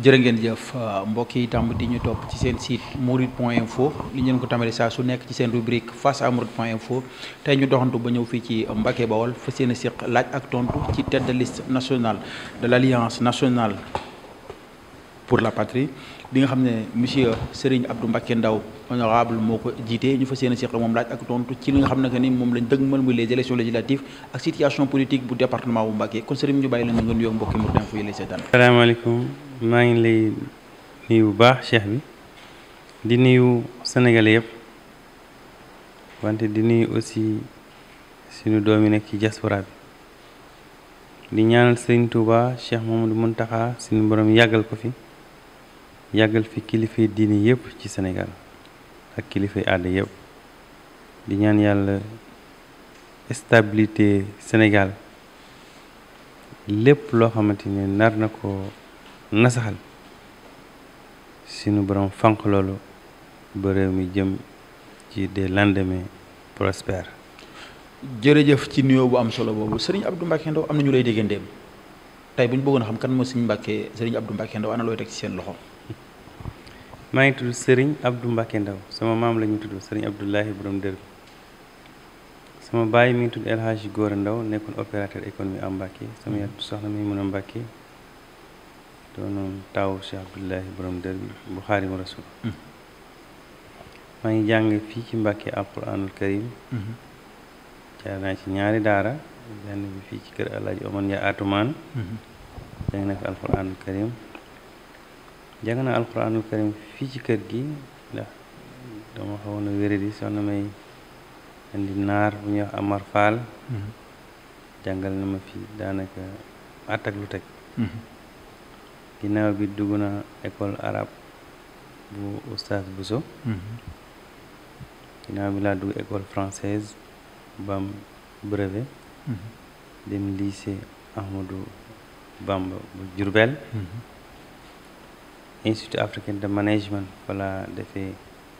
jërë ngeen jëf mbokk yi tàmm di ñu topp ci seen site mourides point info li ngeen ko tamale saa su nekk ci seen rubrique face à mourides point info tey ñu doxantu ba ñëw fii ci Mbacké Bawol fa seen siq laaj ak tontu ci tête de liste nationale de l' alliance nationale pour la patrie bi nga xam ne monsieur Serigne Abdou Mbacké Ndaw honorable moo ko jiite ñu fa seen siq moom laaj ak tontu ci li nga xam ne que ni moom lañ dëgmal muy les élections législatives ak situation politique bu département bu Mbacké kon Serigne ñu bàyyi la nga nuyoo mbokki Mourides info yi lay seetaan salaamaaleykum maa ngi lay nuyu bu baax cheikh bi di nuyu sénégalais yëpp wante di nuyu aussi suñu doom yi nekk ci diaspora bi di ñaanal sëriñ Touba cheikh Mamadou Muntaxa suñu borom yàggal ko fi yàggal fi kilifay diini yëpp ci Sénégal ak kilifay aada yëpp di ñaan yàlla stabilité Sénégal lépp loo xamante ne nar na ko nasaxal suñu borom fànq loolu ba réew mi jëm ci des lendemains prospères jërëjëf ci nuyoo bu am solo boobu Serigne Abdou Mbacké Ndaw am na ñu lay déggandeem tey bu ñu bëggoon a xam kan moo Serigne Mbacké Serigne Abdou Mbacké Ndaw ana looy teg ci seen loxo. maa ngi tudd Serigne Abdou Mbacké Ndaw sama maam la ñu tudd Serigne Abdoulahi borom dër sama baay mi ngi tudd El Hadji Gora Ndaw nekkoon opérateur économique am Mbacké sama yaay soxna mi mun a Mbacké doonoon taawu Cheikh Abdoulahi borom dër bi bu Xaadimu Rasul maa ngi jàng fii ci Mbacké alquranul karim jaar naa ci ñaari daara benn bi fii ci kër Alaaji Omar Ndiaye Atumaan jàng na fi alquranul karim jàng naa alquranul karim fii ci kër gi ndax dama xawoon a wéradi soxna may indi naar bu ñuy wax Amar Fall jàngal na ma fi daanaka at ak lu teg ginnaaw bi dugg na école arabe bu oustaz Bousso ginnaaw bi laa dugg école française bam brevet dem lycée Ahmadou Bamba bu Diourbel institut africain de management wala defee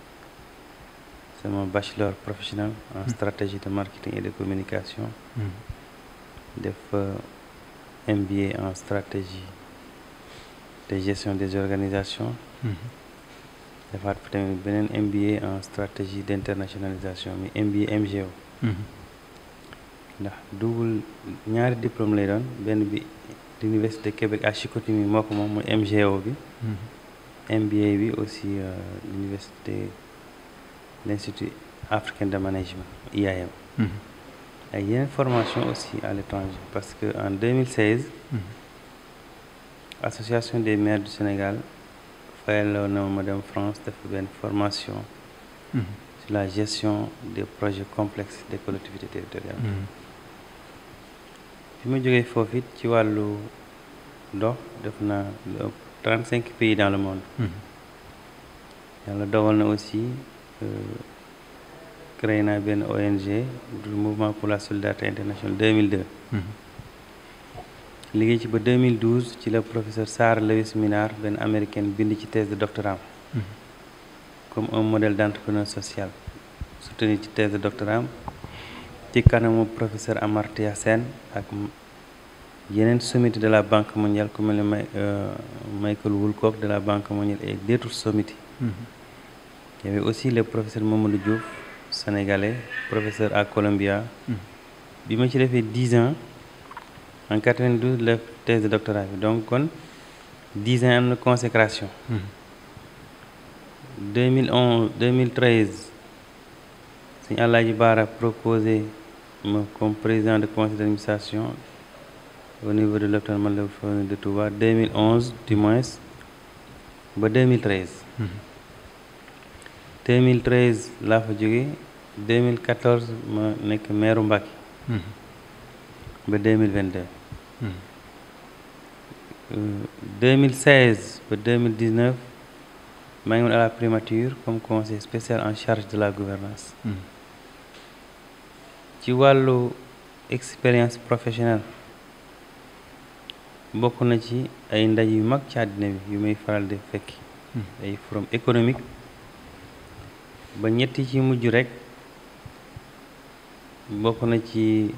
sama bachelor professionnel en stratégie de marketing et de communication def MBA en stratégie de gestion des organisations defaat fa tamit beneen MBA en stratégie d' internationalisation mi MBA MGO ndax double ñaari diplôme lay doon benn bi l'université de Québec à Chicoutimi moo ko moom mooy MGO bi MBA bi aussi l'université l'institut africain de management IAM ak yeneen formation aussi à l'étranger parce que en 2016 association des maires du Sénégal fayaloo na ma dem France def benn formation sur la gestion des projets complexes des collectivités territoriales fi ma jógee foofu it ci wàllu dox def na lu ëpp trente cinq pays dans le monde yàlla dogal na aussi créé naa benn ONG du mouvement pour la solidarité internationale 2002 liggéey ci ba 2012 ci la professeur Sarah Lewis Minard benn américaine bind ci thèse de doctorat comme un modèle d' entrepreneur social soutenu ci thèse de doctorat ci kanamu professeur Amartya Sen ak yeneen sommité de la banque mondiale ku mel ne Michael Woolcock de la banque mondiale et d' autres sommités il y avait aussi le professeur Mamadou Diouf sénégalais professeur à Columbia bi ma ci defee dix ans en 92 la thèse de doctorat bi donc kon dix ans am na consécration 2011 2013 suñu Alaaji Baara proposé ma comme président de conseil d' administration au niveau de l'hôpital Matlaboul Fawzeyni de Touba 2011 du moins ba 2013 2013 laa fa jóge 2014 ma nekk maire Mbacké ba 2022 2016 ba 2019 maa ngi woon à la primature comme conseiller spécial en charge de la gouvernance ci wàllu expérience professionnelle bokk na ci ay ndaj yu mag ci àddina bi yu may faral di fekki ay forum économique ba ñetti ci mujj rek bokk na ci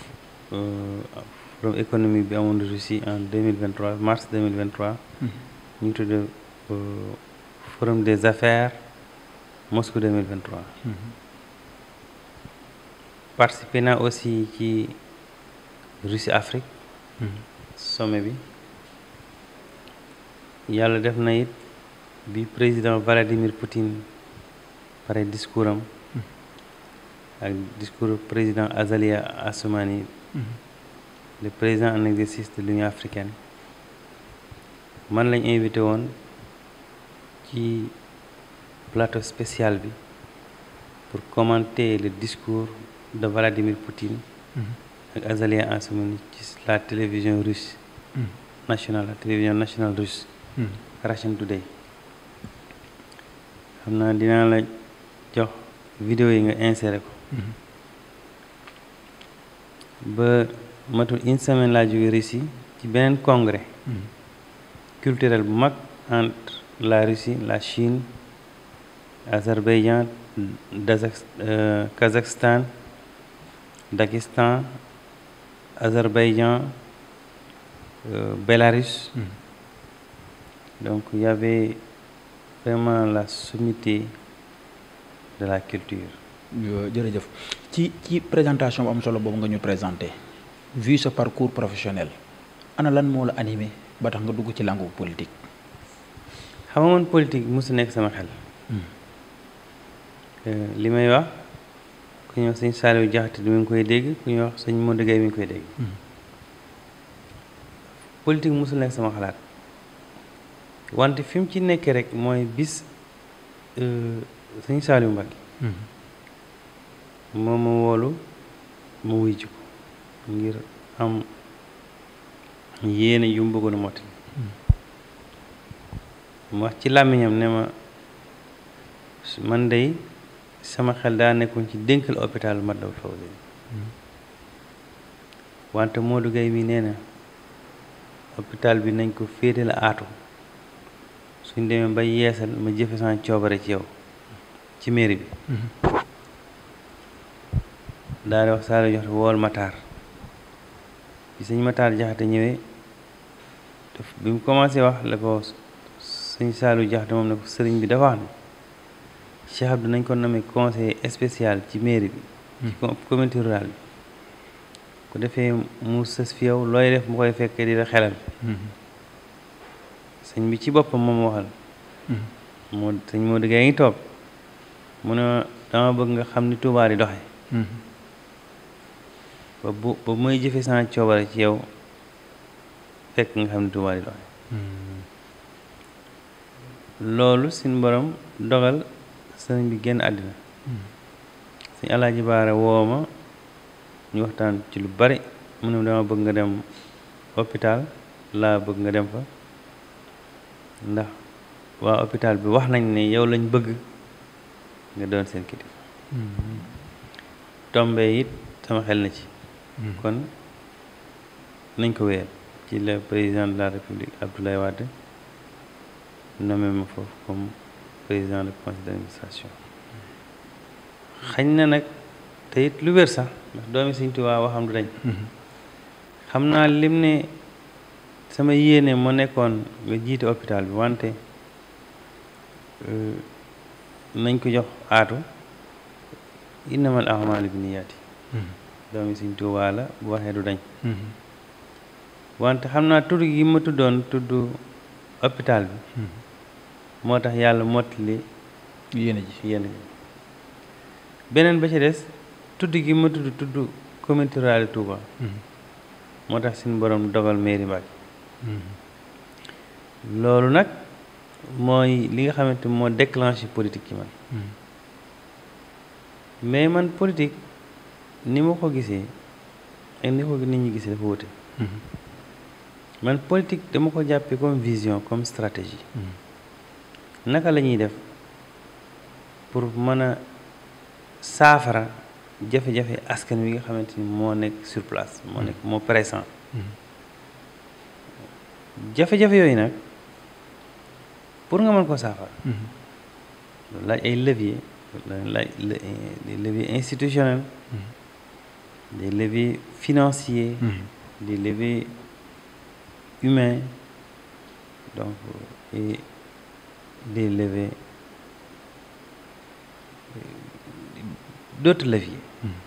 forum économique bi amoon Russie en 2023 mars 2023 ñu tudd forum des affaires Moscou 2023 participé naa aussi ci Russie Afrique sommet bi yàlla def na it bi président Vladimir Poutine pare discours am ak discours président Azalia Assoumani le président en exercice de l'Union africaine man lañ invité woon ci plateau spécial bi pour commenter le discours de Vladimir Poutine ak Azalia Assoumani ci la télévision russe nationale la télévision nationale russe Russian Today xam naa dinaa la jox vidéo yi nga inséré ko ba matul une semaine laa jóge Russie ci beneen congrès culturel bu mag entre la Russie la Chine Azerbaïdjan Kazakhstan Daghestan Azerbaïdjan Bélarus donc il y avait vraiment la sommité de la culture jërëjëf ci ci présentation bu am solo boobu nga ñu présenté vu sa parcours professionnel ana lan moo la animé ba tax nga dugg ci langue politique xam nga man politique mosu nekk sama xel li may wax ku ñuy wax sëñ Saliou Diakhaté mi ngi koy dégg ku ñuy wax sëñ Modou Gueye mi ngi koy dégg politique mosul nekk sama xalaat wante fi mu ci nekkee rek mooy bis sëñ Saliou Mbacké moom ma woolu ma wuy ji ko ngir am yéene yu mu bëggoon a mottali mu wax ci làmmiñam ne ma man dey sama xel daa nekkoon ci dénkal hôpital Matlaboul Fawzeyni wante Modou Gueye mi nee na hôpital bi nañ ko féete la aatu suñ demee ba yeesal ma jëfe sama coobare ci yow ci mairie bi daal di wax saa jox wool Matar bi sëñ Matar Jaxate ñëwee daf bi mu commencé wax la ko sëñ Saalu Jaxate moom ne ko sëriñ bi dafa wax ne Cheikh Abdou nañ ko nommé conseiller spécial ci mairie bi ci communauté rurale bi ku defee mu sës fi yow looy def mu koy fekkee di la xelal sëñ bi ci boppam moom waxal moo sëñ moo diggee ngi toog mu ne dama bëgg nga xam ni Tuubaa di doxe ba bu ba muy jëfe sama coobare ci yow fekk nga xam ni Tuubaa di doxe loolu suñ borom dogal sëriñ bi génn àddina suñ alaaji baara woo ma ñu waxtaan ci lu bari mu ne dama bëgg nga dem hôpital laa bëgg nga dem fa ndax waa hôpital bi wax nañ ne yow lañ bëgg nga doon seen kilifa tombe it sama xel na ci kon nañ ko wéyal ci le président de la république Abdoulaye Wade nommé ma foofu comme président du conseil d'administration xañ na nag te it lu wér sax ndax doomi Sëñ Tuubaa waxam du dañ xam naa lim ne sama yéene moo nekkoon nga jiite hôpital bi wante nañ ko jox aatu innamal a'maalu binniyaati doomi Sëñ Tuubaa la bu waxee du dañ wante xam naa tudd gi ma tuddoon tudd hôpital bi moo tax yàlla mottali yéene ji yéene ji beneen ba ci des tudd gi ma tudd tudd communauté rurale Touba moo tax suñu borom dogal mairie Mbacké loolu nag mooy li nga xamante moo déclenché politique ci man mais man politique ni ma ko gisee ak ni ko nit ñi gisee dafa wute man politique dama ko jàppee comme vision comme stratégie naka la ñuy def pour mën a saafara jafe-jafe askan wi nga xamante ni moo nekk sur place moo nekk moo présent jafe-jafe yooyu nag pour nga mën ko saafara loolu laaj ay levier laaj des leviers institutionnels des leviers financiers des leviers humains donc et d'élever d'autres leviers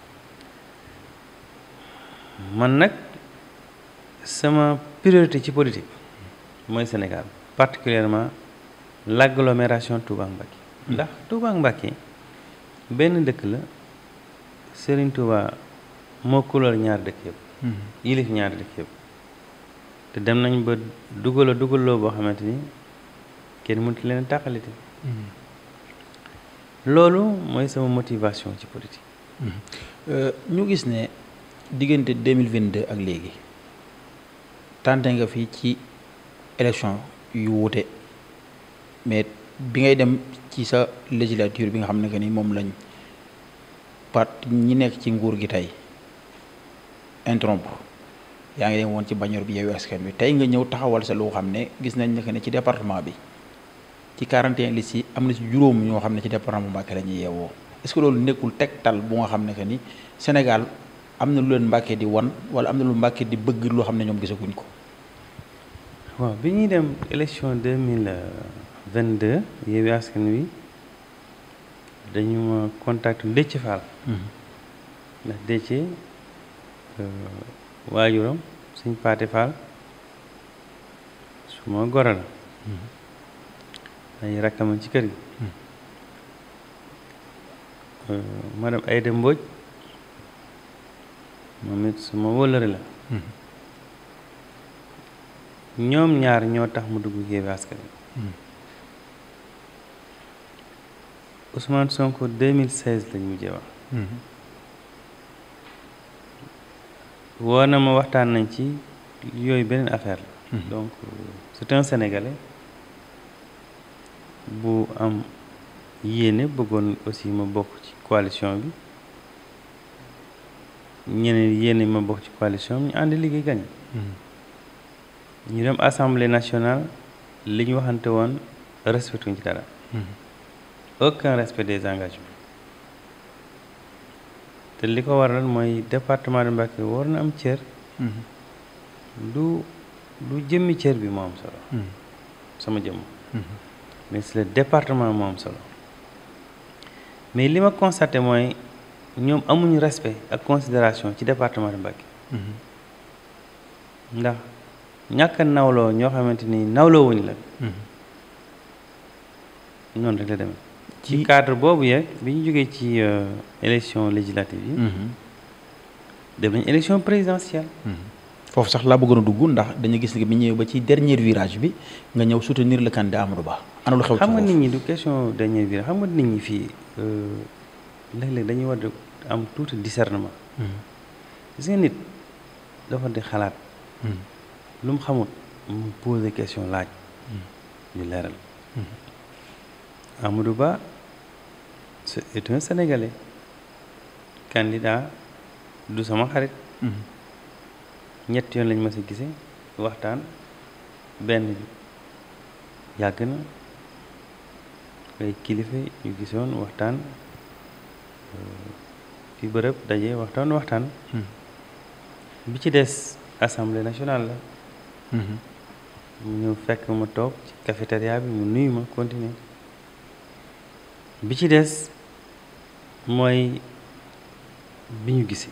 man nag sama priorité ci politique mooy Sénégal particulièrement l'agglomération Touba Mbacké ndax Touba Mbacké benn dëkk la Serigne Touba moo couleur ñaar dëkk yëpp yilif ñaari dëkk yëpp te dem nañ ba dugal a dugaloo boo xamante ni kenn mënut leen tàqalite loolu mooy sama motivation ci politique ñu gis ne diggante 2022 ak léegi tànte nga fi ci élection yu wuute mais bi ngay dem ci sa législature bi nga xam ne que ni moom lañ part ñi nekk ci nguur gi tey interrompre yaa ngi dem woon ci bannière bi Yewwi Askan Wi tey nga ñëw taxawal sa loo xam ne gis nañ ne que ne ci département bi ci 41 listes yi am na ci juróom ñoo xam ne ci département Mbacké la ñuy yeewoo est-ce que loolu nekkul tegtal bu nga xam ne que ni Sénégal am na lu leen Mbacké di wan wala am na lu Mbacké di bëgg loo xam ne ñoom gisaguñ ko. waaw bi ñuy dem élection 2022 Yewwi Askan Wi dañu ma contact Déthié Fall ndax Déthié waajuram suñ Paate Fall su ma goro la ay rakkama ci kër gi madame Aïda Mbodj moom it su ma wóllëre la ñoom ñaar ñoo tax mu dugg Yewwi Askan Wi Ousmane Sonko 2016 lañ mujjee wax woo na ma waxtaan nañ ci yooyu beneen affaire la donc c'est un Sénégalais bu am yéene bëggoon aussi ma bokk ci coalition bi ñeneen yéene ma bokk ci coalition bi ñu ànd liggéey gañ ñu dem assemblée nationale li ñu waxante woon respectuñ ci dara aucun respect des engagements te li ko waral mooy département de Mbacké war na am cër du du jëmmi cër bi moo am solo sama jëmm mais c'est le département moo am solo mais li ma constaté mooy ñoom amuñu respect ak considération ci département de Mbacké ndax ñàkk a nawloo ñoo xamante ni nawloo wuñ la noonu rek la demee ci cadre boobu yeeg bi ñu jógee ci élection législative yi dem nañ élection présidentielle foofu sax laa bëggoon a dugg ndax dañu gis ne bi ñëwee ba ci dernier virage bi nga ñëw soutenir le candidat Amadou Ba ana lu xew ci xam nga foofu nit ñi du question dernier virage xam nga nit ñi fii léeg-léeg dañuy war di am tuuti discernement gis nga nit dafa di xalaat lu mu xamut mu poser question laaj ñu leeral Amadou Ba c'est un Sénégalais candidat du sama xarit ñett yoon lañ ma si gisee waxtaan benn bi yàgg na ay kilifa yu gisoon waxtaan fi bërëb daje waxtaan waxtaan bi ci des assemblée nationale la mu ñëw fekk ma toog ci cafétéria bi mu nuyu ma continuer bi ci des mooy bi ñu gisee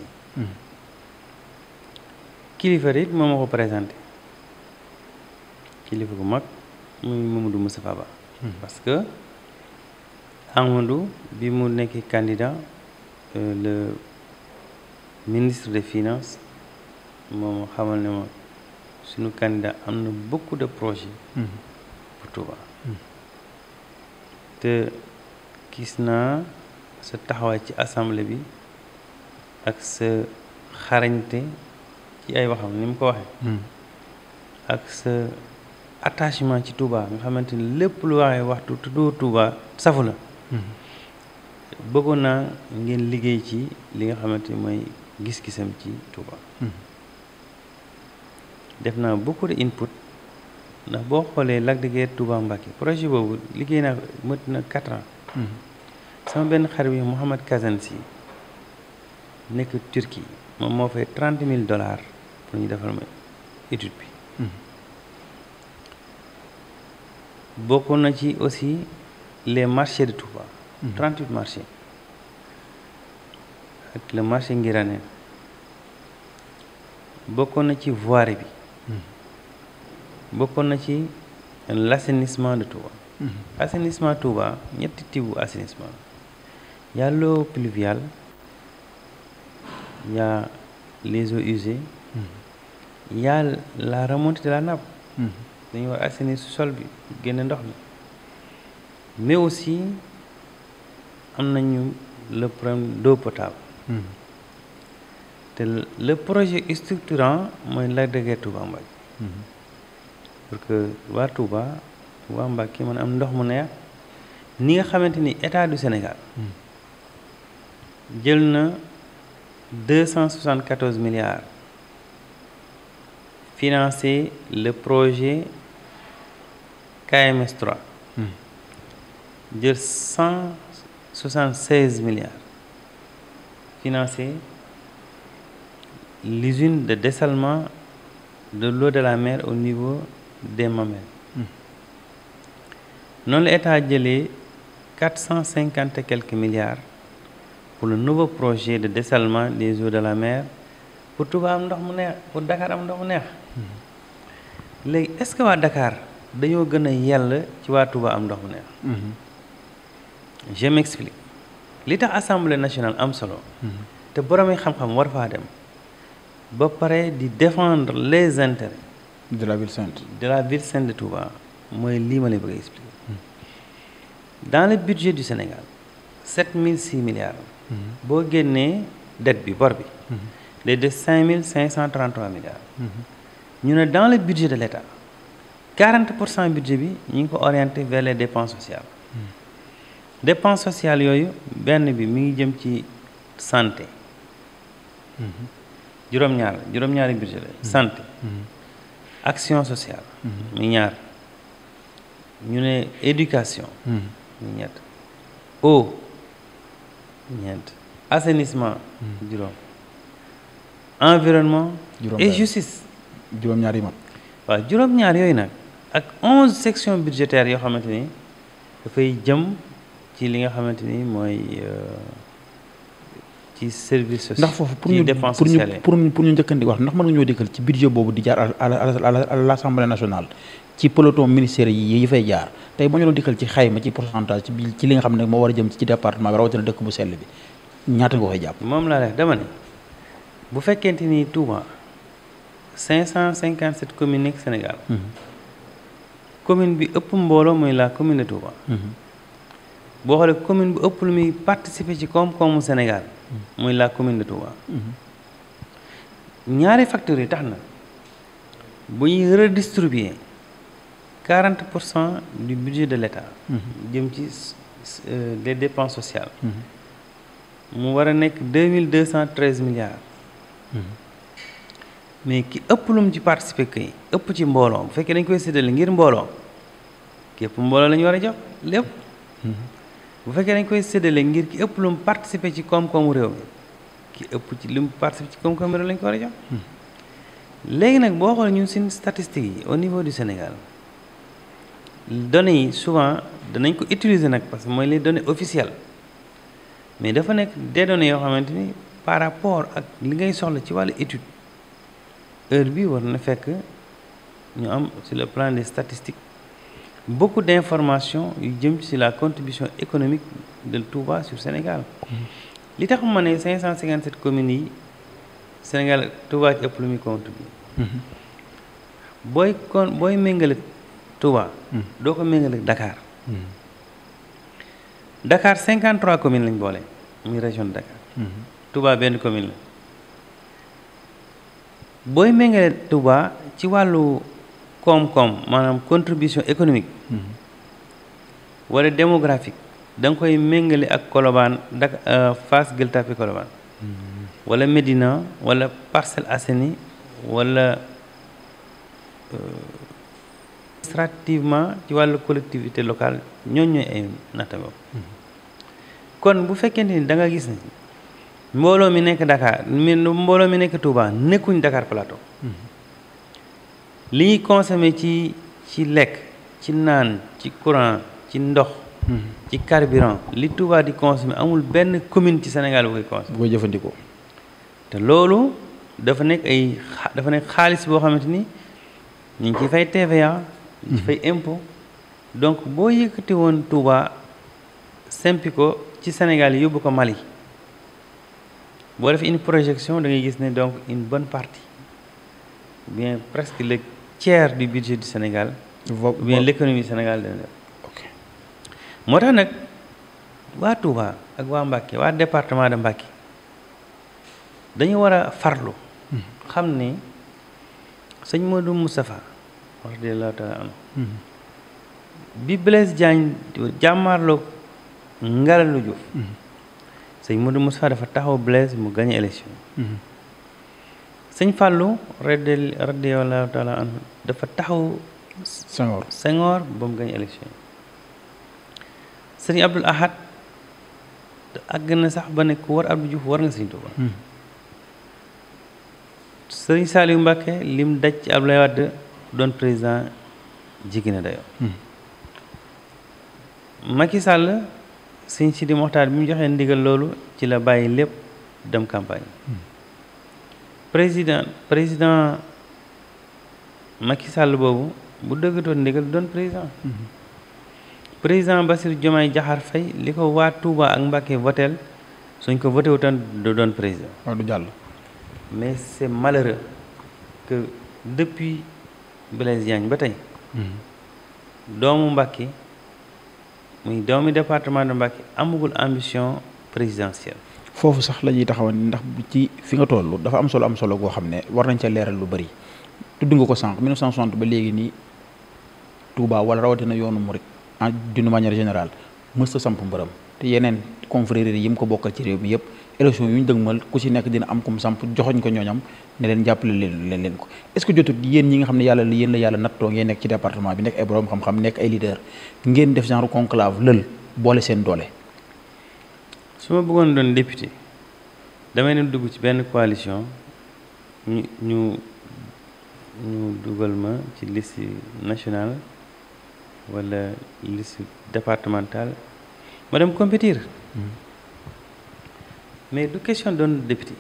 kilifa it moo ma ko présenté kilifa gu mag muy Mamadou Moustapha Ba parce que Amadou bi mu nekkee candidat le ministre des finances moom xamal ne ma suñu candidat am na beaucoup de projets pour Touba te gis naa sa taxawaay ci assemblée bi ak sa xarañte ci ay waxam ni mu ko waxee ak sa attachement ci Touba nga xamante ni lépp lu waxee waxtu tuddoo Touba safu la bëggoon naa ngeen liggéey ci li nga xamante ni mooy gis-gisam ci Touba def naa beaucoup de input ndax boo xoolee Lac de Guiers Touba Mbacké projet boobu liggéey naa mët na quatre ans sama benn xarit bi Mouhamad Kazansi nekk Turquie moom moo fay trente mille dollars pour ñu defal ma étude bi bokk na ci aussi les marchés de Touba 38 marchés ak le marché Ngiraneen bokkoon na ci voirie bi bokkoon na ci l'assainissement de Touba assainissement Touba ñetti tibu assainissement y a l'eau pluviale y a les eaux usées y a la remontée de la nappe dañu war assainir sol bi génne ndox mi mais aussi am nañu le problème d'eau potable te le projet structurant mooy Lac de Guiers Touba Mbacké pour que waa Touba waa Mbacké mën am ndox mu neex ni nga xamante ni état du Sénégal jël na deux cent soixante quatorze milliards financé le projet KMS 3 jël cent soixante seize milliards financé l'usine de dessalement de l'eau de la mer au niveau des Mamelles noonu la état jëlee quatre cent cinquante et quelques milliards pour le nouveau projet de dessalement des eaux de la mer pour Touba am ndox mu neex pour Dakar am ndox mu neex léegi est-ce que waa Dakar dañoo gën a yell ci waa Touba am ndox mu neex je m'explique li tax assemblée nationale am solo te boromi xam-xam war faa dem ba pare di défendre les intérêts de la ville sainte de la ville sainte de Touba mooy lii ma lay bëgg a expliquer dans le budget du Sénégal sept mille six milliards boo génnee dette bi bor bi day des cinq mille cinq cent trente-trois milliards ñu ne dans le budget de l'État quarante pour cent budget bi ñu ngi ko orienté vers les dépenses sociales dépenses sociales yooyu benn bi mi ngi jëm ci santé juróom-ñaar juróom-ñaari budget la santé action sociale mi ñaar ñu ne éducation mi ñett eau ñeent assainissement juróom environnement et justice juróom-ñaar yi mat waaw juróom-ñaar yooyu nag ak onze sections budgétaires yoo xamante ni dafay jëm ci li nga xamante ni mooy ci service social ndax foofu pour ñu pour ñu pour ñu pour ñu njëkkandi wax ndax mën nga ñoo dikkal ci budget boobu di jaar à à l'Assemblée nationale ci peloton ministère yi yi fay jaar tey ba ñu doon dikkal ci xayma ci pourcentage ci bi ci li nga xam ne moo war a jëm ci département bi rawatina dëkk bu sell bi ñaata nga koy jàpp. moom laa def dama ne bu fekkente ni Touba 557 communes nekk Sénégal. commune bi ëpp mbooloo mooy la commune de Touba. boo xoolee commune bu ëpp lu muy participer ci koom-koomu Sénégal. mooy la commune de Touba. ñaari facteurs yi tax na bu ñuy redistribuer 40 pour cent du budget de l'État. jëm ci les dépenses sociales. mu war a nekk 2213 milliards. mais ki ëpp lu mu ci participer kay ëpp ci mbooloo bu fekkee dañ koy séddale ngir mbooloo képp mbooloo la ñu war a jox lépp. bu fekkee dañ koy séddale ngir ki ëpp lu mu participer ci koom-koomu réew mi ki ëpp ci lu mu participer ci koom-koomu réew lañ ko war a jox. léegi nag boo xoolee ñun suñu statistiques yi au niveau du Sénégal données yi souvent danañ ko utiliser nag parce que mooy les données officielles mais dafa nekk des données yoo xamante ni par rapport ak li ngay soxla ci wàllu étude heure bi war na fekk ñu am sur le plan des statistiques beaucoup d'informations yu jëm ci la contribution économique de Touba sur Sénégal li tax ma ne 557 communes yi Sénégal Touba ci ëpp lu muy contribuer booy kon booy méngale Touba doo ko méngale Dakar Dakar 53 communes lañ boole muy région de Dakar Touba benn commune la booy méngale Touba ci wàllu koom-koom maanaam contribution économique wala démographique da nga koy méngale ak Colobane dak Fass Gueule Tapée Colobane wala Médina wala Parcelles Assainies wala administrativement ci wàllu collectivité locale ñooñu ñooy ay nattangoo kon bu fekkente ni da nga gis ne mbooloo mi nekk Dakar mi mbooloo mi nekk Touba nekkuñ Dakar Plateau li ñuy consommer ci ci lekk ci naan ci courant ci ndox ci carburant li Touba di consommer amul benn commune ci Sénégal bu koy consommer bu koy jëfandikoo te loolu dafa nekk ay xa dafa nekk xaalis boo xamante ni ñu ngi ciy fay TVA ñu ci fay impôt donc boo yëkkati woon Touba sempi ko ci Sénégal yóbbu ko Mali boo defee une projection da ngay gis ne donc une bonne partie bien presque le tiers du budget du Sénégal ou bien l'économie du Sénégal dana def ok moo tax nag waa Touba ak waa Mbacké waa département de Mbacké dañu war a farlu xam ni sëñ Modou Moustapha radiyallahu taala anhu bi Blaise Diagne jàmmaarloo Ngalalu Diouf sëñ Modou Moustapha dafa taxaw Blaise mu gagné élection sëñ Fallou radi radiyallahu taala anhu dafa taxaw Senghor Senghor ba mu gagné élection sëñ Abdoul Ahad àgg na sax ba ne ku war Abdou Diouf war nga sëñ Touba sëriñ Saliou Mbacké lim daj ci Abdoulaye Wade doon président jigi na dayoo Macky Sall sëñ Sidi Moxtaar bi mu joxee ndigal loolu ci la bàyyi lépp dem campagne président président Macky Sall boobu bu dëggatoon ndigal doon président président Bassirou Diomaye Diakhar Faye li ko waa Touba ak Mbacké votel suñ ko voté wutoon du doon président waaw du jàll mais c'est malheureux que depuis Blaise Diagne ba tey doomu Mbacké muy doomi département de Mbacké amagul ambition présidentielle foofu sax la ñuy taxawan ndax ci fi nga toll dafa am solo am solo goo xam ne war nañ ca leeral lu bari tudd nga ko sànq 1960 ba léegi nii Touba wala rawatina yoonu Murid en d'une manière générale mësta samp mbërëm te yeneen confréries yi mu ko bokkal ci réew mi yëpp élection yu ñu dëgmal ku ci nekk dina am kum samp joxoñ ko ñooñam ne leen jàppale leen leen leen ko est-ce que jotut yéen ñi nga xam ne yàlla yéen la yàlla nattoo ngeen nekk ci département bi nekk ay borom xam-xam nekk ay leader ngeen def genre conclave lël boole seen doole su ma bëggoon doon député damay dem dugg ci benn coalition ñu ñu ñu dugal ma ci liste nationale wala liste départementale ma dem compétir mais du question doon député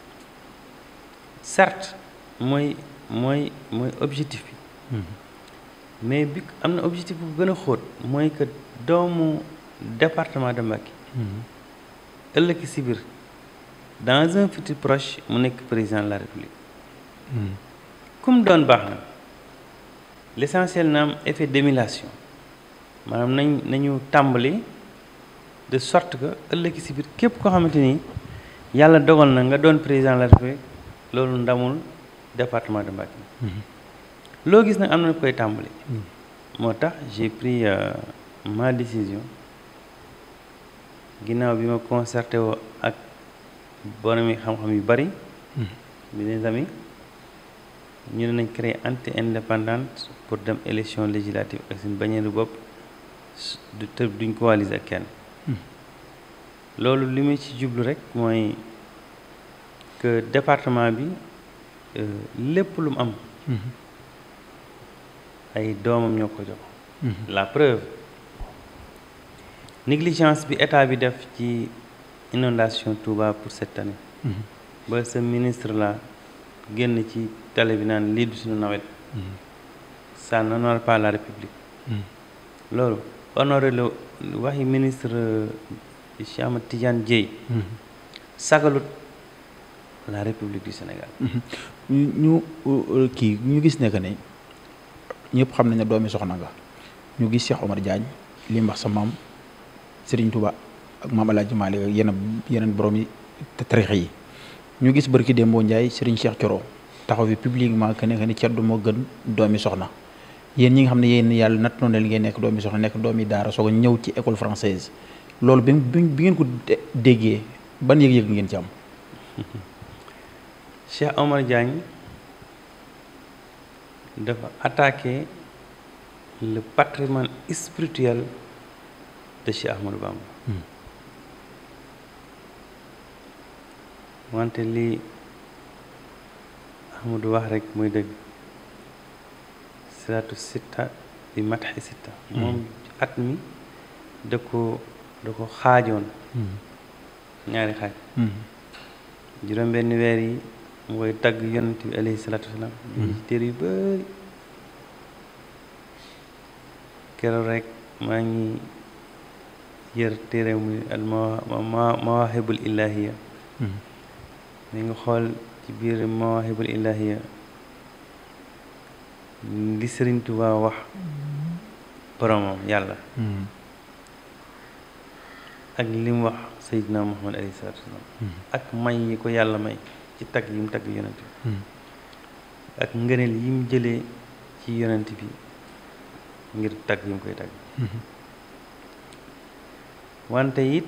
certes mooy mooy mooy objectif bi mais bi am na objectif bu gën a xóot mooy que doomu département de Mbacké ëllëg si biir dans un futur proche mu nekk président de la république comme doon baax na l'essentiel na am effet d'émulation maanaam nañ nañu tàmbali de sorte que ëllëg si biir képp koo xamante ni yàlla dogal na nga doon président de la république loolu ndamul département de Mbacké loo gis nag am na koy tàmbali moo tax j'ai pris ma décision ginnaaw bi ma concerté woo ak borom yi xam-xam yu bari bi des amis ñu ne nañ créer anti indépendante pour dem élection législative ak suñu bañeeru bopp du te duñ coaliser ak kenn loolu li muy ci jublu rek mooy que département bi lépp lu mu am ay doomam ñoo ko jox la preuve négligence bi état bi def ci inondation Touba pour cette année ba sa ministre la génn ci télé bi naan lii du suñu nawet ça n'honore pas la république loolu honoré la waxi ministre Cheikh Ahmed Tidiane Dièye sagalut la république du Sénégal ñu kii ñu gis ne que ne ñëpp xam nañ ne doomi soxna nga ñu gis Cheikh Omar Diagne li mbax sa maam Serigne Touba ak maam El Hadj Malick ak yeneen yeneen borom yi tarix yi ñu gis barki Dembo Ndiaye Serigne Cheikh Thioro taxaw fi publiquement que ne que ne ceddu moo gën doomi soxna yéen ñi nga xam ne yéen yàlla natt noonu li ngeen nekk doomi soxna nekk doomi daara soog a ñëw ci école française loolu bi bi ngeen ko déggee ban yëg-yëg ngeen ci am. Cheikh Omar Diagne dafa attaqué le patrimoine spirituel de Cheikh Ahmadou Bamba wante li Ahmadou wax rek muy dëgg salaatu sitta bi matxi sitta moom at mi da ko da ko xaajoon ñaari xaaj juróom benn weer yi mu koy tagg yonent bi alayhi salaatu wasalaam ci téere yu bëri keroog rek maa ngi yër téere muy al mawaahibul ilaahiya mi nga xool ci biir mawaahibul ilaahiya li Sëriñ Tuubaa wax boromam yàlla ak li mu wax Seydina Muhammad alayhi salaatu wasalaam ak may yi ko yàlla may ci tagg yi mu tagg yonent bi ak ngëneel yi mu jëlee ci yonent bi ngir tagg yi mu koy tagg wante it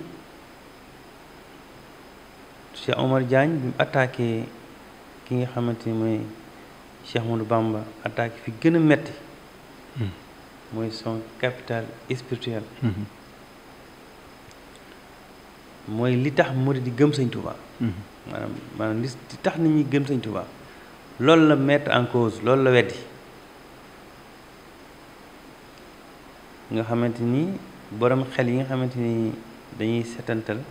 Cheikh Omar Diagne bi mu attaqué ki nga xamante ni mooy Cheikh Ahmadou Bamba attaqué fi gën a metti mooy son capital spirituel mooy li tax murid di gëm Sëñ Tuubaa maanaam maanaam li tax nit ñi gëm Sëñ Tuubaa loolu la mettre en cause loolu la weddi nga xamante ni borom xel yi nga xamante ni dañuy setantal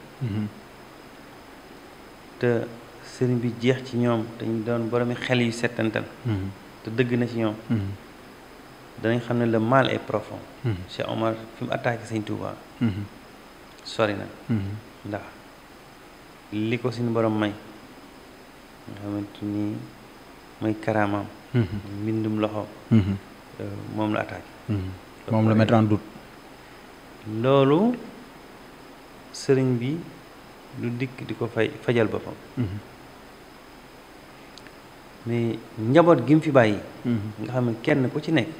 te sëriñ bi jeex ci ñoom dañu doon boromi xel yu setantal te dëgg na ci ñoom danañ xam ne le mal est profond Cheikh Omar fi mu attaqué Sëñ Tuubaa sori na ndax li ko suñu borom may nga xamante ni mooy karaamaam mbindum loxo moom la attaqué moom la mettre en doute loolu sëriñ bi du dikk di ko fay fajal boppam mais njaboot gi mu fi bàyyi nga xam ne kenn ku ci nekk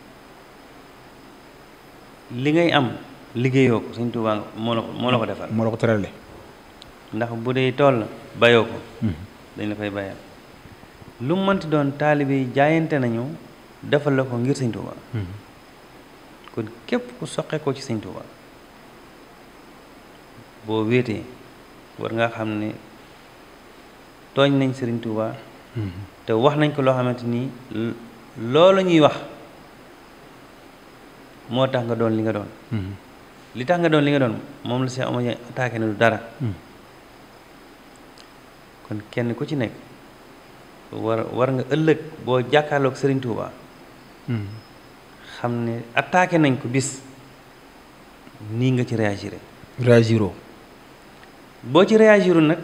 li ngay am liggéeyoo ko Sëñ Tuubaa moo la ko moo la ko defal moo la ko terale ndax bu dee tool la bayoo ko dañ la koy bayal lu mu mënti doon taalibe yi jaayante nañu defal la ko ngir Sëñ Tuubaa kon képp ku soqe ko ci Sëñ Tuubaa boo wéetee war nga xam ne tooñ nañ Sëriñ Tuubaa te wax nañ ko loo xamante ni loolu ñuy wax moo tax nga doon li nga doon li tax nga doon li nga doon moom la Cheikh Omar Diagne attaqué na du dara kon kenn ku ci nekk war war nga ëllëg boo jàkkaarloog Sëriñ Tuubaa xam ne attaqué nañ ko bis nii nga ci réagiré réagiro boo ci réagirul nag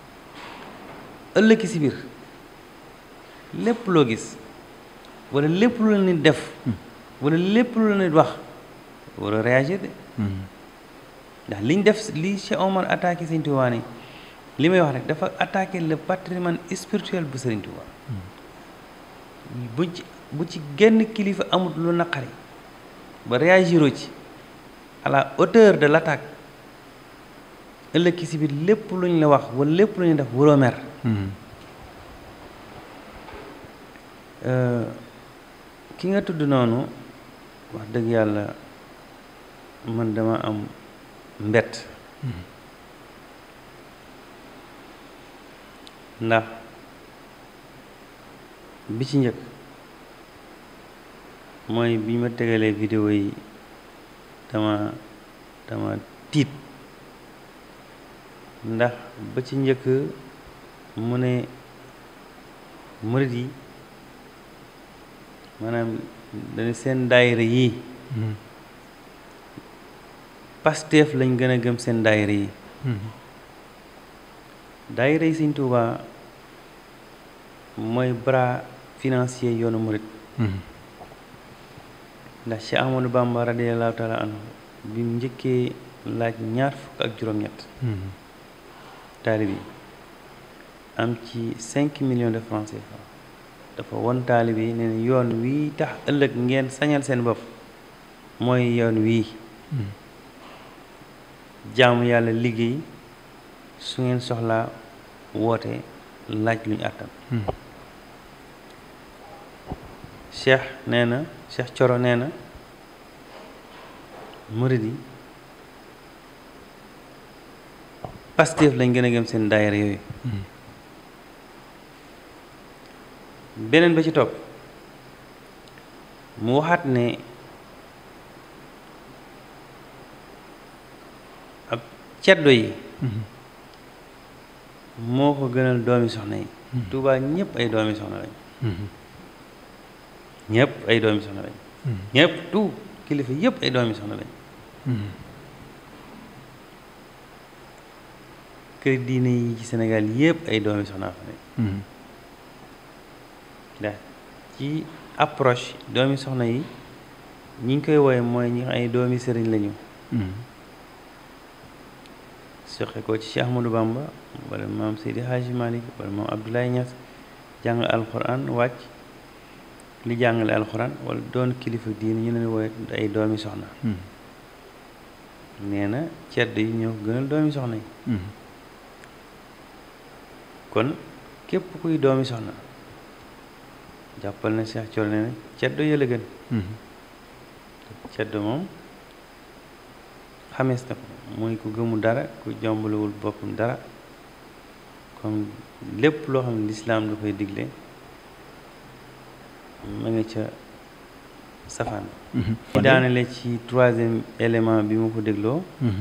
ëllëg si biir lépp loo gis wala lépp lu la nit def wala lépp lu la nit wax war a réagir de ndax liñ def li Cheikh Omar attaqué Sëñ Tuubaa ni li may wax rek dafa attaqué le patrimoine spirituel bu Sëriñ Tuubaa bu ci bu ci genn kilifa amut lu naqari ba réagiroo ci à la hauteur de l'attaque ëllëg si biir lépp lu ñu la wax wala lépp lu ñu def waroo mer ki nga tudd noonu wax dëgg yàlla man dama am mbett ndax bi ci njëkk mooy bi ma tegalee vidéo yi dama dama tiit ndax ba ci njëkk mu ne murit yi maanaam dañu seen daayira yi Pastef lañ gën a gëm seen daayira yi daayira yi Sëñ Tuubaa mooy bras financier yoonu murit ndax Cheikh Ahmadou Bamba radiyallahu taala anhu bi mu njëkkee laaj ñaar fukk ak juróom-ñett taalib yi am ci cinq millions de francs CFA dafa won taalib yi ne yoon wii tax ëllëg ngeen sañal seen bopp mooy yoon wii jaamu yàlla liggéey su ngeen soxlaa woote laaj lu ñu àttan cheikh nee na cheikh coro nee na murid yi Pastef lañ gën a gëm seen daayira yooyu beneen ba ci topp mu waxaat ne ceddo yi moo ko gënal doomi soxna yi Tuubaa ñëpp ay doomi soxna lañ ñëpp ay doomi soxna lañ ñëpp tout kilifa yëpp ay doomi soxna lañ kër diine yi ci Sénégal yëpp ay doomi soxna fa nekk ndax ci approche doomi soxna yi ñi ngi koy wooye mooy ñi ay doomi sëriñ lañu soxe ko ci Cheikh Ahmadou Bamba wala maam Seydi Hadji Malick wala maam Abdoulaye Niass jàng alxuraan wàcc li jàngale alxuraan wala doon kilifa diine ñu leen wooye ay doomi soxna nee na cedd yi ñoo ko gënal doomi soxna yi kon képp kuy doomi soxna jàppal na Cheikh Thioro nee na ceddo yëla gën ceddo moom xamees na ko mooy ku gëmu dara ku jombalewul boppam dara comme lépp loo xam ne lislaam da koy digle ma nga ca safaan ci daanale ci troisième élément bi ma ko dégloo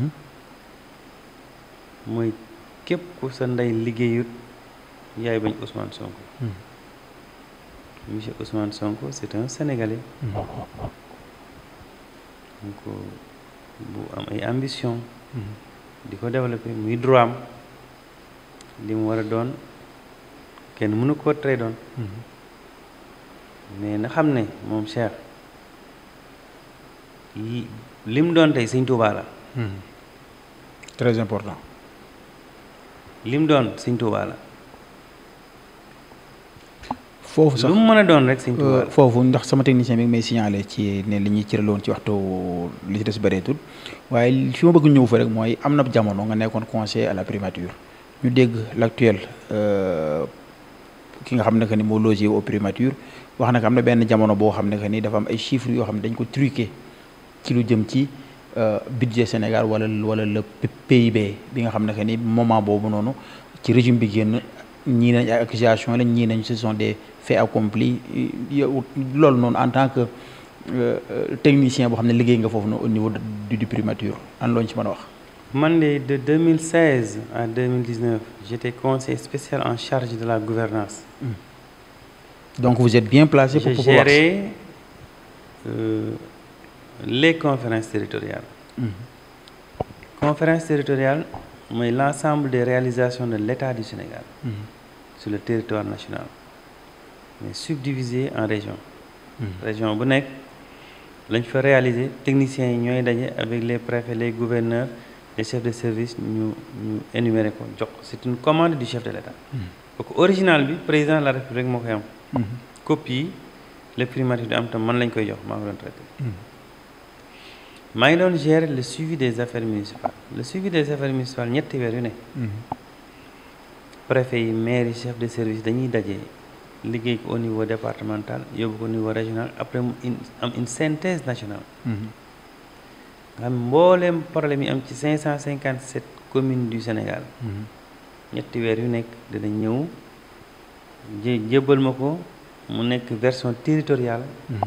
mooy képp ku sa ndey liggéeyut yaay bañ Ousmane Sonko monsieur Ousmane Sonko c'est un Sénégalais donc bu am ay ambition di ko développer muy droit am li mu war a doon kenn mënu koo tere doon mais na xam ne moom Cheikh li mu doon tey Sëñ Tuubaa la très important li mu doon Sëñ Tuubaa la foofu sax lu mu mën a doon rek Sëñ Tuubaa la foofu ndax sama technicien bi ngi may signalé ci ne li ñuy cëraloon ci waxtu li ci des bëreetul waaye fi ma bëgg ñëw fa rek mooy am na jamono nga nekkoon conseiller à la primature ñu dégg l'actuel ki nga xam ne que ni moo logé au primature wax na ko am na benn jamono boo xam ne que ni dafa am ay chiffres yoo xam ne dañ ko truqué ci lu jëm ci budget Sénégal wala wala le PIB bi nga xam ne que ni moment boobu noonu ci régime bi génn ñii nañ ay accusation lañ ñii nañ ce sont des faits accomplis yow loolu noonu en tant que technicien boo xam ne liggéey nga foofu noonu au niveau du du primature an looñu ci mën a wax man de de 2016 à 2019 j'étais conseiller spécial en charge de la gouvernance donc vous êtes bien placé pour j'ai pouvoir géré euh, les conférences territoriales conférences territoriales mooy l'ensemble des réalisations de l'État du Sénégal sur le territoire national mais subdivisé en régions région bu nekk lañ fa réaliser techniciens yi ñooy daje avec les préfets les gouverneurs les chefs de service ñu ñu énumérer ko jox ko c'est une commande du chef de l'État donc original bi président de la République moo koy am copie yi le primature di am tam man lañ koy jox maa ko doon traité maa ngi doon gérer le suivi des affaires municipales le suivi des affaires municipales ñetti weer yu ne préfet yi maire yi chef de service dañuy daje liggéey ko au niveau départemental yóbbu ko au niveau régional après mu in am une synthèse nationale nga xam mbooleem problème yi am ci 557 communes du Sénégal ñetti weer yu nekk dina ñëw jé jébbal ma ko mu nekk version territoriale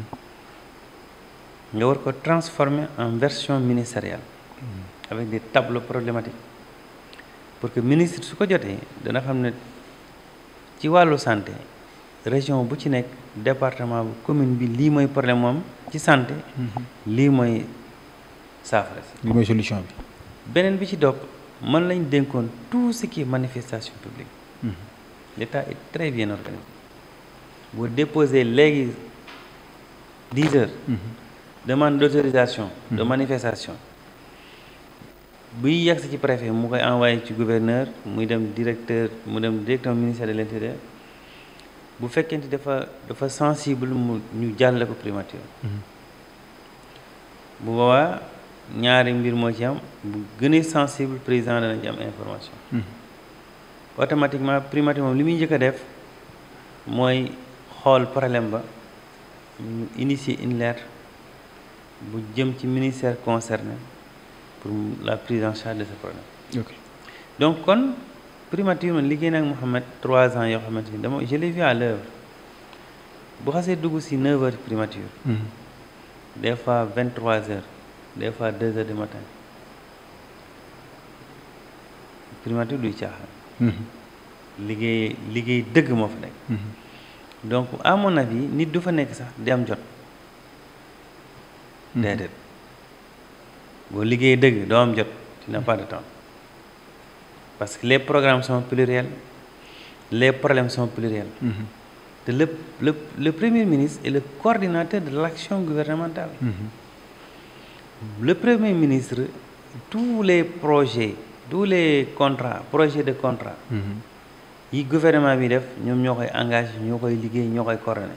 nga war ko transformer en version ministérielle avec des tableaux problématiques pour que ministre su ko jotee dana xam ne ci wàllu santé région bu ci nekk département bu commune bi lii mooy problème moom ci santé lii mooy saafara si li mooy solution bi beneen bi ci dopp man lañ dénkoon tout ce qui est manifestation publique l'État est très bien organisé boo déposé léegi dix heures demande d'autorisation de manifestation buy yegsi ci préfet mu koy envoyé ci gouverneur muy dem directeur mu dem directeur ministère de l'intérieur bu fekkente dafa dafa sensible mu ñu jàlle ko primature bu boobaa ñaari mbir moo ci am bu gën a sensible président dana ci am information automatiquement primature moom li muy njëkk a def mooy xool problème ba ñu initier une lettre bu jëm ci ministère concerné pour la prise en charge de ce problème ok donc kon primature man liggéey nag Mouhamed trois ans yoo xamante ni dama je l'ai vu à l'œuvre bu xasee dugg si neuf heures primature des fois vingt trois heures des fois deux heures du matin primature duy caaxaan liggéey liggéey dëgg moo fa nekk donc à mon avis nit du fa nekk sax di am jot déedéet boo liggéey dëgg doo am jot tu n'as pas de temps parce que les programmes sont pluriels les problèmes sont pluriels te le le le premier ministre est le coordinateur de l'action gouvernementale le premier ministre tous les projets tous les contrats projets de contrat yi gouvernement bi def ñoom ñoo koy engagé ñoo koy liggéey ñoo koy coordonné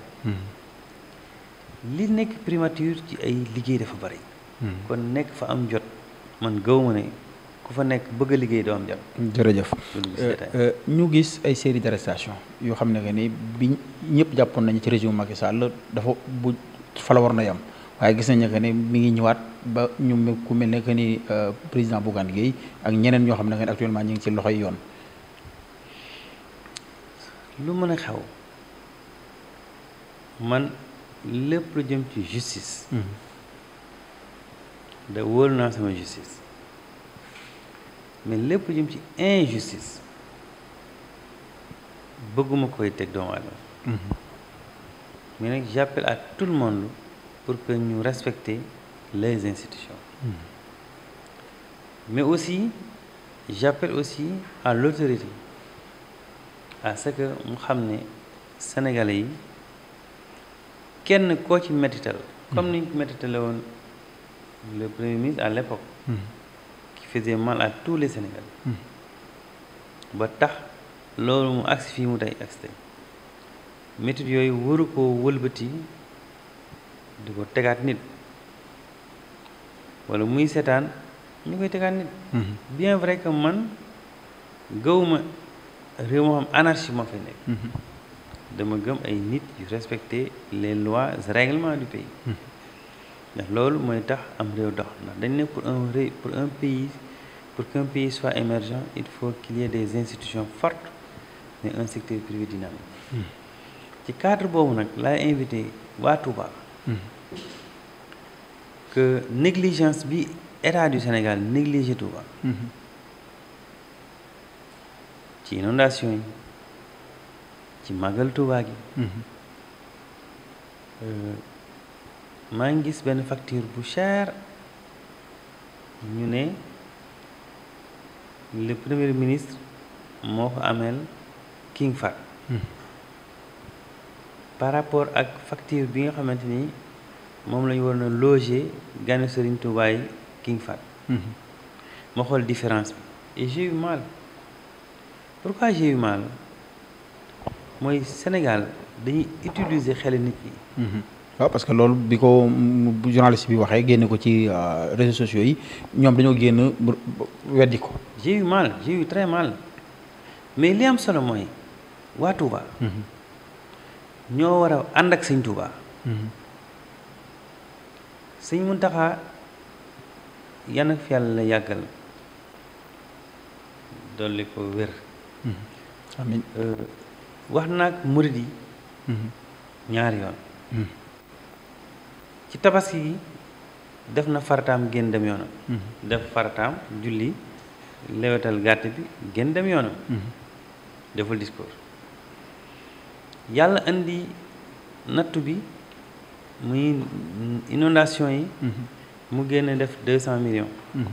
li nekk primature ci ay liggéey dafa bari kon nekk fa am jot man gaw ma ne ku fa nekk bëgg a liggéey doo am jot jërëjëf ñu gis ay série d'arrestation yoo xam ne que ni bi ñëpp jàppoon nañu ci régime Macky Sall dafa bu fa la war na yam waaye gis nañu que ne mi ngi ñëwaat ba ñu ku mel ne que ni président Bougane Gueye ak ñeneen ñoo xam ne que actuellement ñu ngi ci loxoy yoon lu mën a xew man lépp lu jëm ci justice da wóolu naa sama justice mais lépp lu jëm ci injustice bëgguma koy teg doomu aadama mais nag j'appelle à tout le monde pour que ñu respecter les institutions mais aussi j'appelle aussi à l'autorité à ce que mu xam ne sénégalais yi kenn koo ci métital comme ni ñu ko métitale woon le premier ministre à l'époque qui faisait mal à tous les sénégalais ba tax loolu mu agsi fii mu tey agsi tey métit yooyu waru koo wëlbati di ko tegaat nit wala muy seetaan ñu koy tegaat nit bien vrai que man gëwuma réew moo xam anarchie moo fay nekk dama gëm ay nit yu respecter les lois règlements du pays ndax loolu mooy tax am réew dox ndax dañ ne pour un ré pour un pays pour qu'un pays soit émergent il faut qu'il y ait des institutions fortes mais un secteur privé dynamique ci cadre boobu nag laay invité waa Touba que négligence bi état du Sénégal négligé Touba ci inondation yi ci màggal Touba gi maa ngi gis benn facture bu cher ñu ne le premier ministre moo ko ameel King Fahd par rapport ak facture bi nga xamante ni moom la ñu war na loger gane Serigne Touba yi King Fahd ma xool différence bi et j'ai eu mal pourquoi j'ai eu mal mooy Sénégal dañuy utiliser xel nit ñi. waaw parce que loolu bi ko journaliste bi waxee génne ko ci réseaux sociaux yi ñoom dañoo génn weddi ko. j'ai eu mal j'ai eu très mal mais li am solo mooy waa Touba. ñoo war a ànd ak sëñ Touba. sëñ Muntaxa yan ak fi yàlla la yàggal dolli ko wér. amiin wax naag murid yi ñaari yoon ci tabaski gi def na farataam génn dem yoonam def farataam julli lewetal gàtt bi génn dem yoonam deful discours yàlla indi nattu bi muy inondation yi mu génn def deux cent millions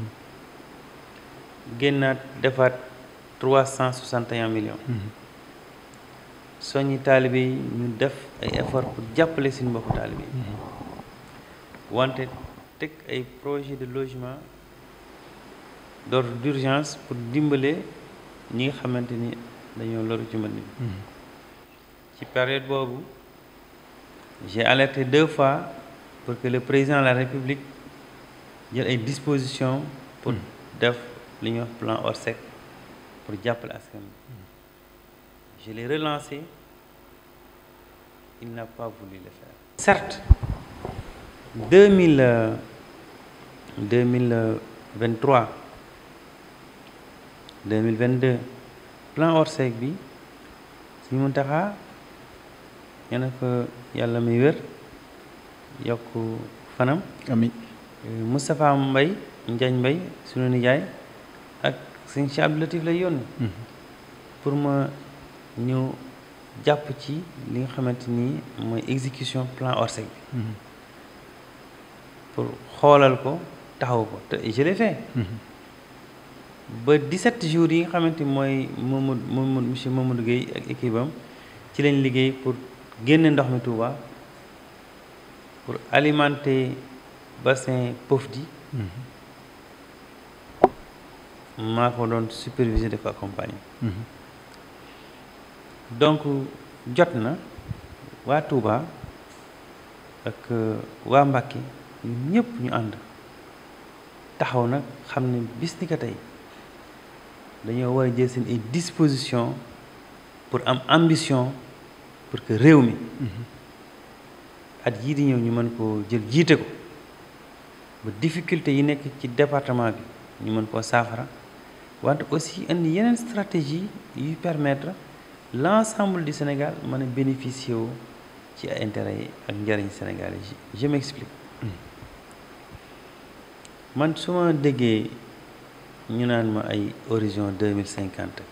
génnaat defaat trois cent soixante et un millions soññi taalibe yi ñu def ay effort pour jàppale suñu mbokku taalibe yi wante teg ay projet de logement d'ordre d'urgence pour dimbale ñi nga xamante ni dañoo loru ci mbënd mi ci période boobu j'ai alerté deux fois pour que le président de la République jël ay dispositions pour def li ñuy wax plan Orsec pour jàppale askan bi je l'ai relancé il n'a pas voulu le faire certes deux mille deux mille vingt-trois deux mille vingt-deux plan Orsec bi Sëñ Muntaxa ña ko yàlla may wér yokk fanam amiin Moustapha Mbay Njañ Mbay sunu nijaay ak sëñ Cheikh Abdou Latif lay yónni pour ma ñëw jàpp ci li nga xamante ni mooy exécution plan Orsec bi pour xoolal ko taxaw ko te je l'ai fait ba 17 jours yi nga xamante ni mooy Mamadou Mamadou monsieur Mamadou Gueye ak équipe am ci lañ liggéey pour génne ndox mi Touba pour alimenter bassin Pofdy maa ko doon superviser di ko accompagner donc jot na waa Touba ak waa Mbacké ñun ñëpp ñu ànd taxaw nag xam ne bis ni ko tey dañoo war a jël seen ay disposition pour am ambition pour que réew mi at yii di ñëw ñu mën koo jël jiite ko ba difficulté yi nekk ci département bi ñu mën koo saafara wante aussi indi yeneen stratégie yuy permettre l'ensemble du Sénégal mën a bénéficier wu ci ay intérêts yi ak njëriñ Sénégal yi je m'explique man su ma déggee ñu naan ma ay horizon deux mille cinquante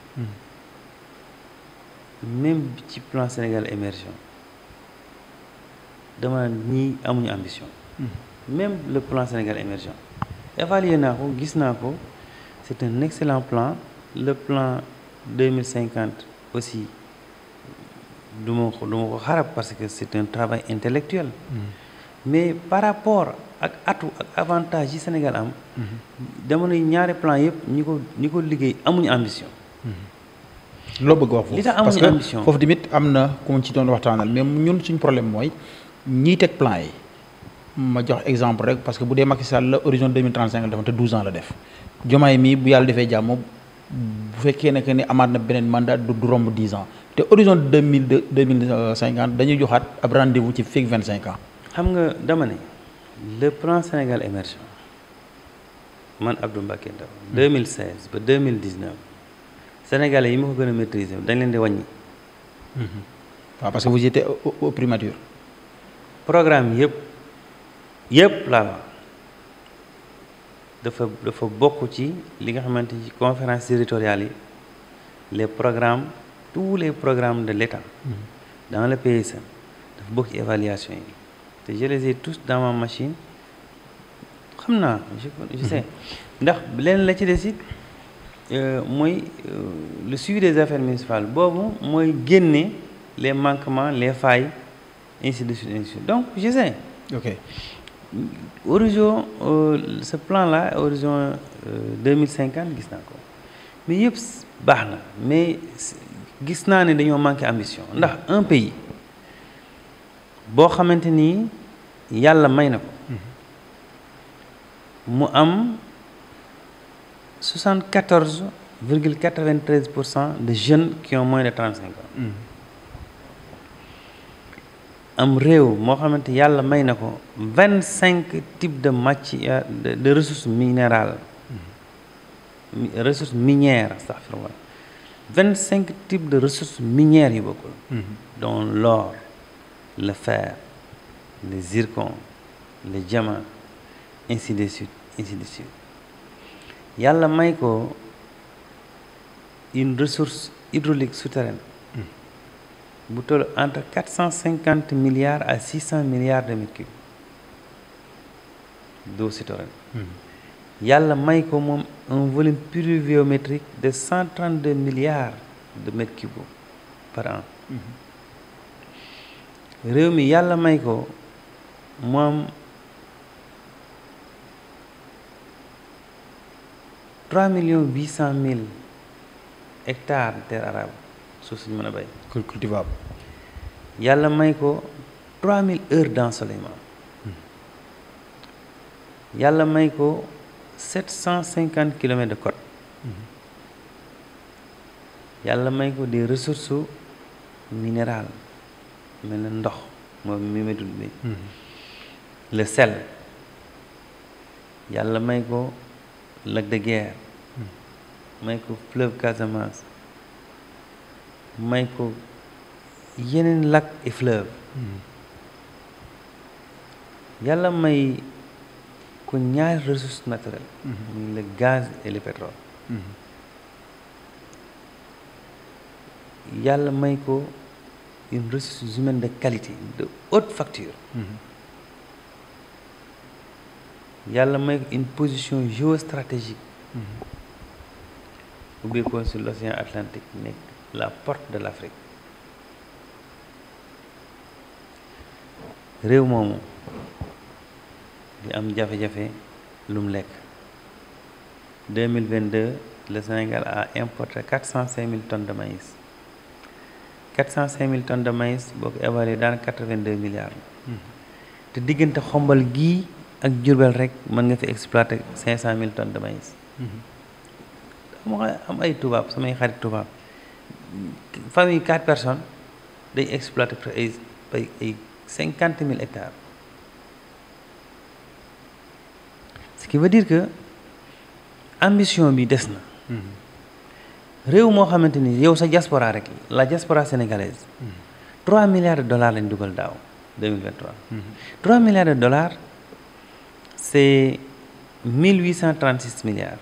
même ci plan Sénégal émergent dama ñii amuñu ambition même le plan Sénégal émergent évalué naa ko gis naa ko c'est un excellent plan le plan deux mille cinquante aussi du ma ko du ma ko xarab parce que c'est un travail intellectuel mais par rapport ak atu ak avantage yi Sénégal am dama ne ñaari plan yëpp ñi ko ñi ko liggéey amuñu ambition loo bëgg wax foofu li tax parce amuñu que ambition foofu tamit am na ku ma ci doon waxtaanal mais ñun suñ problème mooy ñiy teg plan yi ma jox exemple rek parce que bu dee Macky Sall la horizon 2035 la defoon te 12 ans la def Diomaye mii bu yàlla defee jàmm bu fekkee ne que ni amaat na beneen mandat du du romb 10 ans te horizon 2000 2050 dañuy joxaat ab rendez-vous ci fekk 25 ans. xam nga dama ne le plan Sénégal émergent man Abdou Mbacké Ndaw 2016 ba 2019 sénégalais yi ma ko gën a maîtriser dañ leen di wàññi waaw parce que vous étiez au au primature. programme yëpp yëpp laa wax dafa dafa bokk ci li nga xamante ci conférence territoriale yi les programmes tous les programmes de l'État dans le PSN dafa bokk ci évaluation yi te je les ai tous dans ma machine xam naa je je sais ndax leen la ci des it mooy le suivi des affaires municipales boobu mooy génne les manquements les failles ainsi de suite ainsi de suite donc je sais ok horizon euh, ce plan là horizon deux mille cinquante gis naa ko mais yëpp baax na mais gis naa ne dañoo manqué ambition ndax un pays boo xamante ni yàlla may na ko mu am soixante quatorze virgule quatre vingt treize pour cent de jeunes qui ont moins de trente cinq ans am réew moo xamante yàlla may na ko vingt cinq types de matière de, de ressources minérales mm. ressources minières astaghfirullah vingt cinq types de ressources minières yu bokkul mm. dont l'or le fer le zircon le diamant ainsi de suite ainsi de suite yàlla may ko une ressource hydraulique souterraine bu toll entre quatre cent cinquante milliards à six cent milliards de mètres cubes d'eau souterraine yàlla may ko moom un volume pluviométrique de cent trente deux milliards de mètres cubes par an réew mi yàlla may ko moom trois millions huit cent mille hectares de terre arable suuf suñu mën a béy cultivable yàlla may ko trois mille heures d'ensoleillement yàlla may ko sept cent cinquante kilomètres de côte yàlla may ko des ressources minérales mel na ndox moom mi ma tudd bi le sel yàlla may ko lac de Guiers may ko fleuve Casamance may ko yeneen lac et fleuve yàlla may ko ñaari ressources naturelles muy le gaz et le pétrole yàlla may ko une ressource humaine de qualité de haute facture yàlla may ko une position géostratégique ubbi ko sur l'océan Atlantique nekk la porte de l'Afrique réew moomu di am jafe-jafe lu mu lekk deux mille vingt deux le Sénégal a importé quatre cent cinq mille tonnes de maïs quatre cent cinq mille tonnes de maïs boo ko évalué dans quatre vingt deux milliards te diggante xombal gii ak Jurbel rek mën nga fi exploiter cinq cent mille tonnes de maïs dama am ay tubaab samay xarit tubaab famille quatre personnes day exploiter ay ay ay cinquante mille hectares ce qui veut dire que ambition bi des na réew moo xamante ni yow sa diaspora rek la diaspora sénégalaise trois milliards de dollars lañ dugal daaw 2023 trois milliards de dollars c'est mille huit cent trente six milliards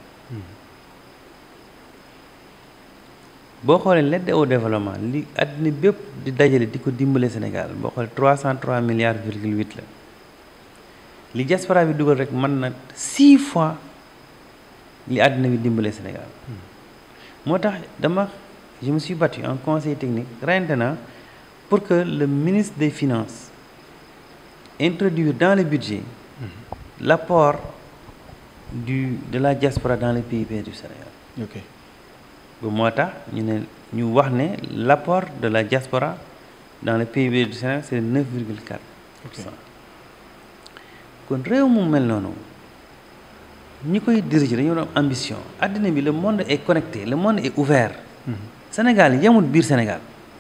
boo xoolee l'aide au développement li àddina bépp di dajale di ko dimbale Sénégal boo xoolee trois cent trois milliards virgule huit la li diaspora bi dugal rek mën na six fois li àddina bi dimbale Sénégal moo tax dama je me suis battu en conseil technique reyante na pour que le ministre des finances introduire dans le budget l'apport du de la diaspora dans le PIB du Sénégal ok ba moo tax ñu ne ñu wax ne l'apport de la diaspora dans le PIB du Sénégal c'est neuf virgule quatre pour cent kon réew mu mel noonu ñi koy diriger dañoo doon ambition àddina bi le monde est connecté le monde est ouvert Sénégal yemul biir Sénégal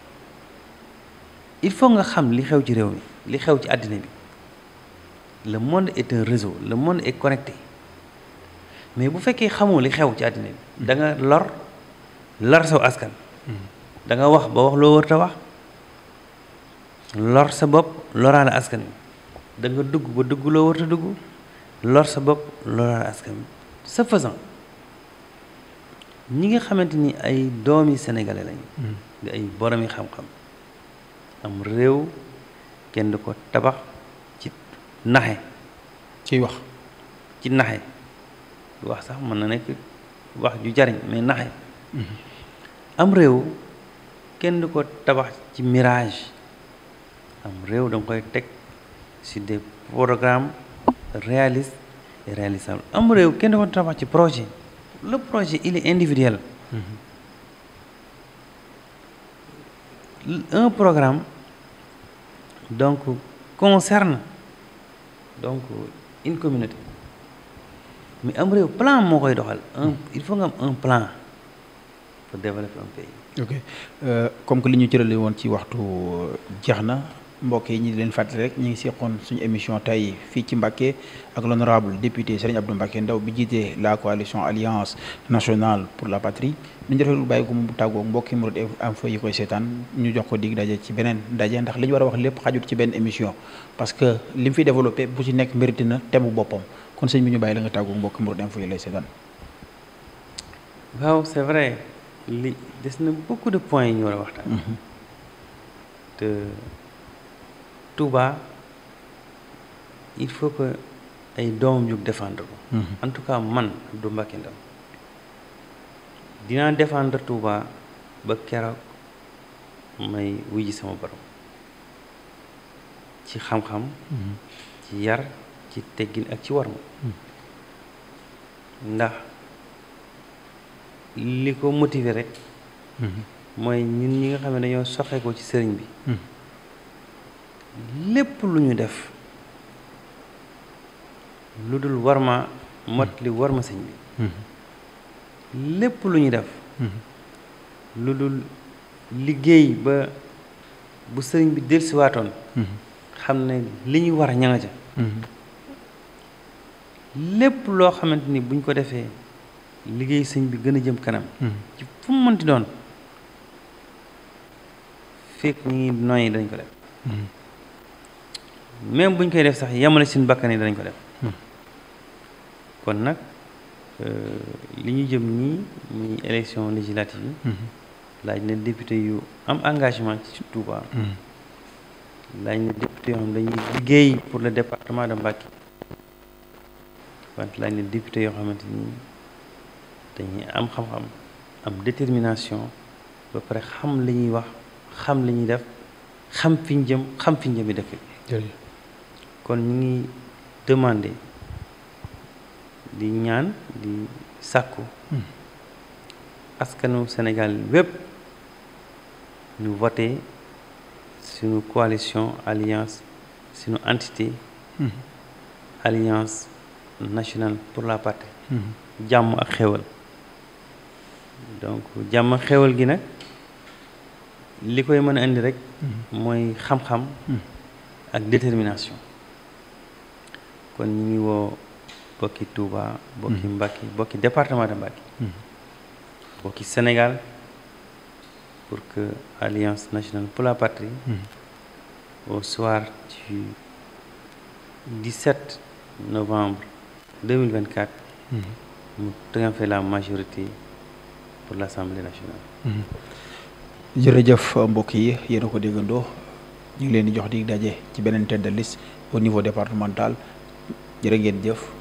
il faut nga xam li xew ci réew mi li xew ci àddina bi le monde est un réseau le monde est connecté mais bu fekkee xamoo li xew ci àddina bi da nga lor lor saw askan da nga wax ba wax loo warut a wax lor sa bopp loraale askan wi da nga dugg ba dugg loo warut a dugg lor sa bopp loraale askan wi ce faisant ñi nga xamante ni ay doomi sénégalais lañ di ay boromi xam-xam am réew kenn du ko tabax ci naxe ciy wax ci naxe du wax sax mën na nekk wax ju jariñ mais naxe am réew kenn du ko tabax ci mirage am réew da nga koy teg sur des programmes réalistes et réalisables am réew kenn du ko tabax ci projet le projet il est individuel un programme donc concerne donc une communauté mais am réew plan moo koy doxal un il faut nga am un plan pour développer un pays ok comme que li ñu cërale woon ci waxtu jeex na mbokk yi ñi di leen fàttali rek ñu ngi seqoon suñu émission tey fii ci Mbacké ak l'honorable député Serigne Abdou Mbacké Ndao bi jiite la coalition alliance nationale pour la patrie ñu defee lu bàyyi ko mu tàggoo mbokki Mourides Info yi koy seetaan ñu jox ko dig daje ci beneen daje ndax li ñu war a wax lépp xajut ci benn émission parce que li mu fi développé bu ci nekk mérité na thème boppam kon sëñ bi ñu bàyyi la nga tàggoo mbokki Mourides Info yi lay seetaan waaw c'est vrai li des na beaucoup de points yi ñu war a waxtaan te Touba il faut que ay doomam jóg défendre ko en tout cas man Abdou Mbacké Ndao dinaa défendre Touba ba keroog may wujji sama borom ci xam-xam ci yar ci teggin ak ci warma ndax li ko motiver rek mooy ñun ñi nga xam ne dañoo soxe ko ci sëriñ bi lépp lu ñu def lu dul warma mot li warma sëñ bi lépp lu ñu def lu dul liggéey ba bu sëriñ bi dellusiwaatoon xam ne li ñu war a ñanga ca lépp loo xamante ni buñ ko defee liggéey sëñ bi gën a jëm kanam ci fu mu mënti doon fekk ñi ngi noyyi dañ ko def même buñ koy def sax yamale seen bakkan yi danañ ko def kon nag li ñu jëm nii muy élection législative yi laaj na député yu am engagement ci Touba laaj na député yoo xam dañuy liggéey pour le département de Mbacké wante laaj na député yoo xamante ni dañuy am xam-xam am détermination ba pare xam li ñuy wax xam li ñuy def xam fi ñu jëm xam fi ñu jëmi dëkk bi kon ñu ngi demandé di ñaan di sàkku askanu Sénégal wépp ñu voté suñu coalition alliance suñu entité alliance nationale pour la patrie jàmm ak xéwal donc jàmm ak xéwal gi nag li koy mën a indi rek mooy xam-xam ak détermination kon ñu ngi woo bokki Touba bokki Mbacké bokki département de Mbacké bokki Sénégal pour que Alliance nationale pour la patrie au soir du 17 novembre 2024 mu triompher la majorité pour l'Assemblée nationale jërëjëf mbokk yi yéen a ko déggandoo ñu ngi leen di jox di daje ci beneen tête de liste au niveau départemental jërë ngeen jëf